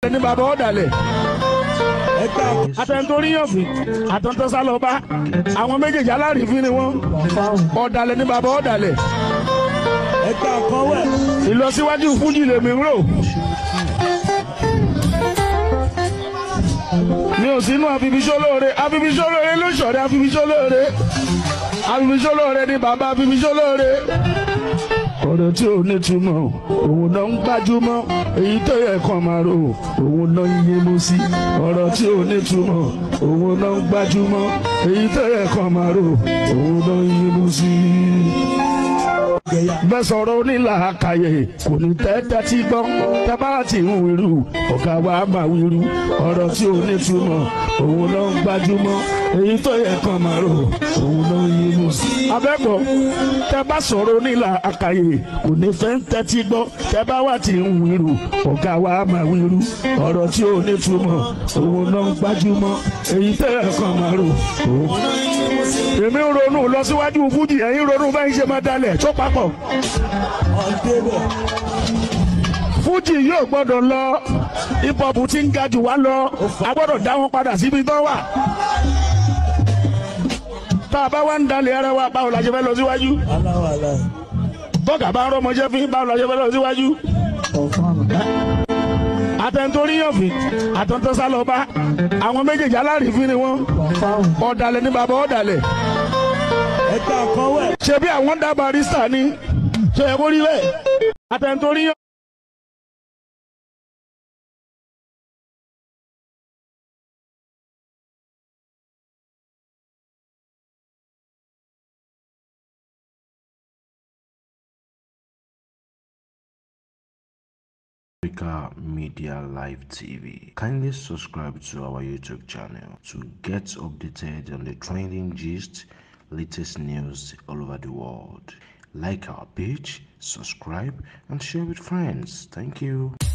ní bàbá ọ̀dàlẹ̀ àtẹnitórí yànfin àtẹnitọ́sálọ́ba àwọn méjèèjì alárìífín ni wọ́n ọ̀dàlẹ̀ ní bàbá ọ̀dàlẹ̀ ẹgbẹ́ àkọ́wẹ́ ìlọsíwájú fújì lèmi ń rò mi ò sínú àfibíṣólóore àfibíṣólóore ló ṣọ̀rẹ́ àfibíṣólóore àfibíṣólóore ni bàbá àfibíṣólóore ọ̀rọ̀ tí ò ní túmọ̀ òun náà ń gbájúmọ́ èyí tó yẹ kàn máa rò òun náà ń yé mú sí ọ̀rọ̀ tí ò ní túmọ̀ òun náà ń gbájúmọ́ èyí tó yẹ kàn máa rò òun náà ń yé mú sí bẹ́ẹ̀ sọ̀rọ̀ onílà àkàyè kò ní tẹ́tẹ́ tí gbọ́ tẹ́ bá ti ń wíru ọ̀gá wa máa wíru ọ̀rọ̀ tí ò ní túmọ̀ òun ló ń gbajúmọ̀ èyí tó yẹ kàn máa rò òun ló ń yí mu sí. abẹ́gbọ́ tẹ́ bá sọ̀rọ̀ onílà àkàyè kò ní fẹ́ ń tẹ́tí gbọ́ tẹ́ bá wà tí ń wíru ọ̀gá wa máa wíru ọ̀rọ̀ tí ò ní túmọ̀ òun ló ń gbajúmọ̀ èyí tó yẹ kàn máa rò òun èmi ń ronú lọ síwájú fújì ẹ̀yin ronú báyìí ṣe máa dalẹ̀ tó papọ̀. ọ̀dẹ́bẹ̀ fújì yóò gbọ́dọ̀ lọ hip hop tí ń ga jù wá lọ a gbọ́dọ̀ dá wọn padà síbi tó wà. tá a bá wá ń dalẹ̀ ara wa báwo la ṣe fẹ́ lọ síwájú. aláwàlá bọ́gà bá ń rọ́mọṣẹ́ fún báwo la ṣe fẹ́ lọ síwájú. àtẹnitórí yànfin àtẹnitọ́sálọ́ba àwọn méjèèjì alárìífín ni wọ́n ọ̀dàlẹ̀ ní bàbá ọ̀dàlẹ̀ ẹgbẹ́ àkọ́wẹ́ ṣe bí àwọn dá barista ni ṣe yẹ kó rí bẹ́ẹ̀ àtẹnitórí yàn. Africa Media Live TV. Kindly subscribe to our YouTube channel to get updated on the trending gist, latest news all over the world. Like our page, subscribe, and share with friends. Thank you.